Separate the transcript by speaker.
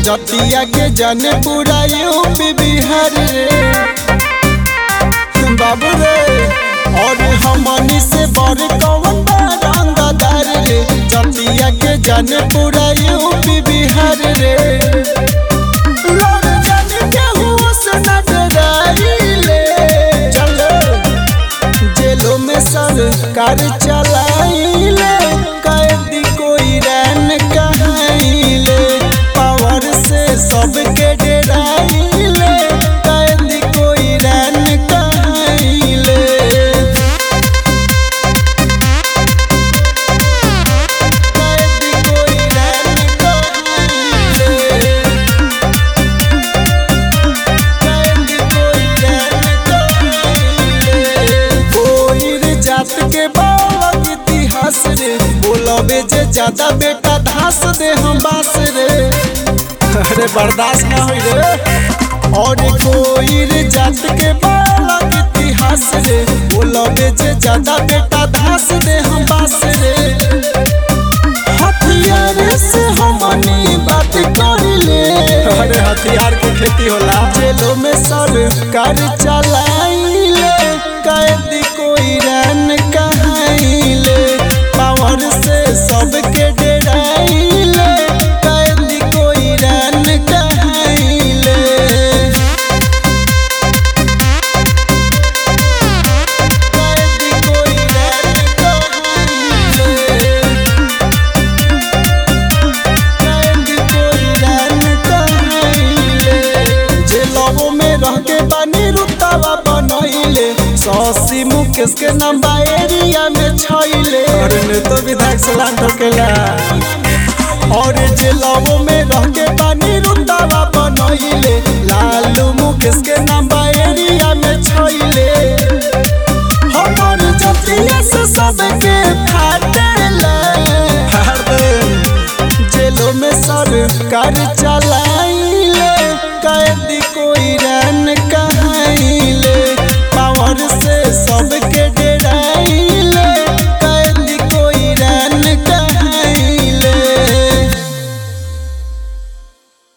Speaker 1: जतिया के जाने पूरा यूपी बिहार रे बाबू रे और हमनी से बड़ कौन बा रंगदार रे जतिया के जाने पूरा यूपी बिहार रे लड़ जाने केहू से न डराइले। चलो जेलों में सरकार चलाइले कैदी कोई रैन कहाइले पावर से सबके डराइले कैदी कोई रैन कहाइले कैदी कोई रैन कहाइले कैदी कोई रैन कहाइले कोई जात के बालक इतिहास रे बोलबे जे ज्यादा बेटा धास दे हम बास रे अरे बर्दाश्त ना होई रे और कोई रे जात के बालक इतिहास रे बोलबे जे ज्यादा बेटा धास दे हम बास रे हथियार से हमनी बात करिले अरे हथियार के खेती होला जेलों में सरकार चलाइले कैदी कोई रन कहाइले पावर से सबके डराइले कैदी कोई रन कहाइले कैदी कोई रन कहाइले कैदी कोई रन कहाइले जेलवो में रह के बानी रुतवा बनैले सौसी मुकेश के नाम बा एरिया में छैले अरे ने तो विधायक सलाम ठोकेला और जेलवो में रह के बानी रुतवा बनैले लालू मुकेश के नाम बा एरिया में छैले हमर जतिया से सबके फाटेला जेलों में सरकार